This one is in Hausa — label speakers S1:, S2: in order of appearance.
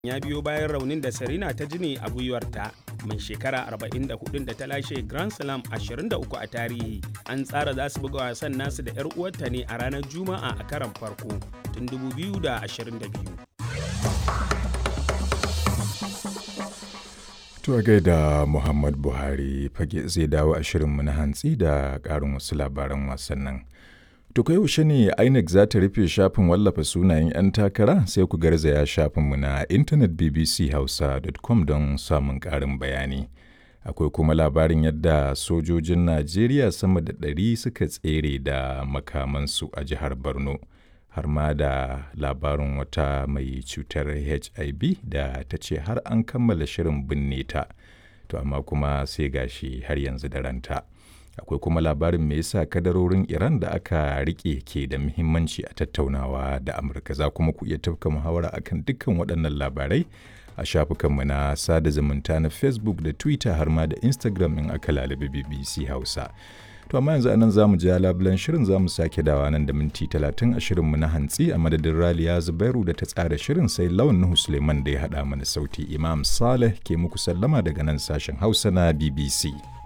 S1: ya biyo bayan raunin da Serena ta ji ne a gwiwarta. Mai shekara 44 da ta lashe Grand Slam 23 a tarihi. An tsara za su buga wasan nasu da 'yar uwarta ne a ranar Juma'a a karan farko tun 2022.
S2: To gaida Muhammad Buhari fage zai dawo a shirinmu na hantsi da ƙarin wasu labaran wasannin. To kai yaushe ne INEC za ta rufe shafin wallafa sunayen 'yan takara sai ku garzaya shafinmu na intanet bbchausa.com don samun ƙarin bayani. Akwai kuma labarin yadda sojojin Najeriya sama da ɗari suka tsere da makamansu a jihar Borno. har ma da labarin wata mai cutar hiv da ta ce har an kammala shirin binne ta to amma kuma sai gashi har yanzu da ranta akwai kuma labarin me yasa kadarorin iran da aka rike ke da muhimmanci a tattaunawa da amurka za kuma ku iya tafka muhawara akan dukkan waɗannan labarai a shafukanmu na sada zumunta na facebook da twitter har ma da instagram in aka lalabi bbc hausa To amma yanzu anan zamu ja labulan shirin zamu sake dawa nan da minti talatin a shirinmu na hantsi a madadin Raliya Zubairu da ta tsara shirin sai Lawan Nuhu Suleiman da ya haɗa mana sauti Imam Saleh ke muku sallama daga nan sashen Hausa na BBC.